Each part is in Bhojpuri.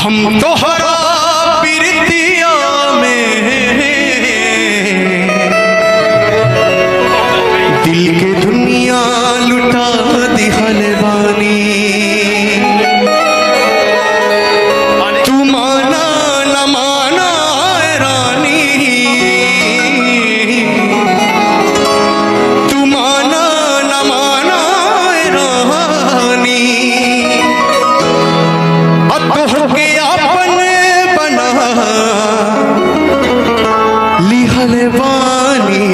हम तोहरा प्रीतिया में दिल के दुनिया लुटा दिहल बानी तू माना न माना रानी तू माना न माना रानी अतोहके आपन बना लिहल बानी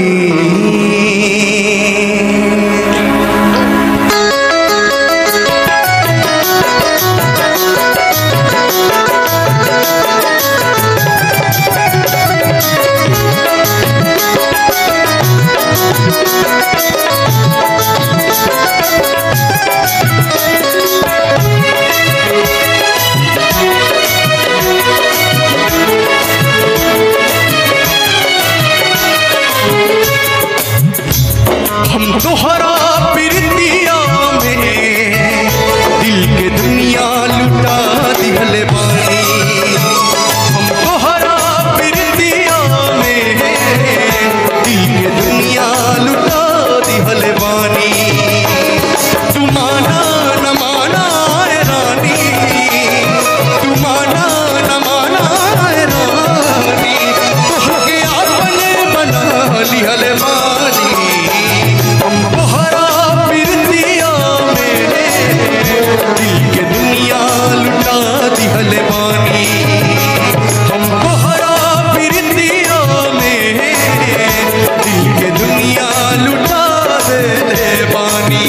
हम तोहरा प्रीतिया में दिल के दुनिया लुटा दिहल बानी हम तोहरा प्रीतिया में दिल के दुनिया लुटा दिहल बानी तू माना न माना ए रानी तू माना न माना ए रानी तोहके आपन बना लिहल बानी हम तोहरा प्रीतिया में दिल के दुनिया लुटा दिहल बानी हम तोहरा प्रीतिया में दिल के दुनिया लुटा दे बानी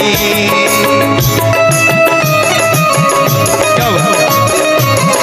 क्या बात?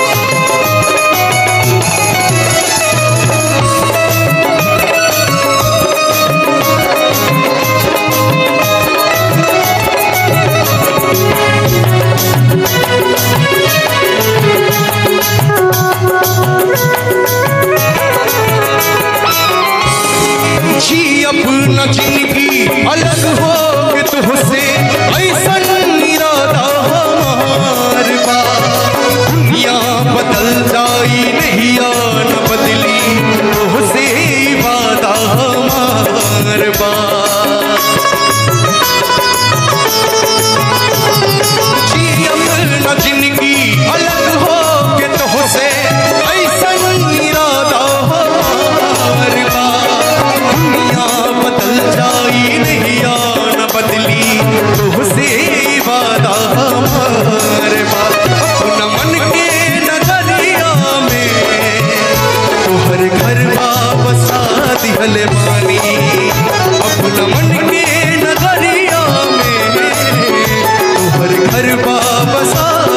जी अपना जिंदगी अलग हो के तुझसे ऐसन इरादा हमार बा दुनिया बदल जाई नहीं न बदली तुझसे वादा हमार बा जी अपना जिंदगी अलग हो के तुझसे ऐसन इरादा हमार बा दुनिया बदल जाई नहीं न बदली तुझसे वादा हमारे बात अपना मन के नगरिया में तोहर घर बसा दिहल बानी अपना मन के नगरिया में तोहर घर बसा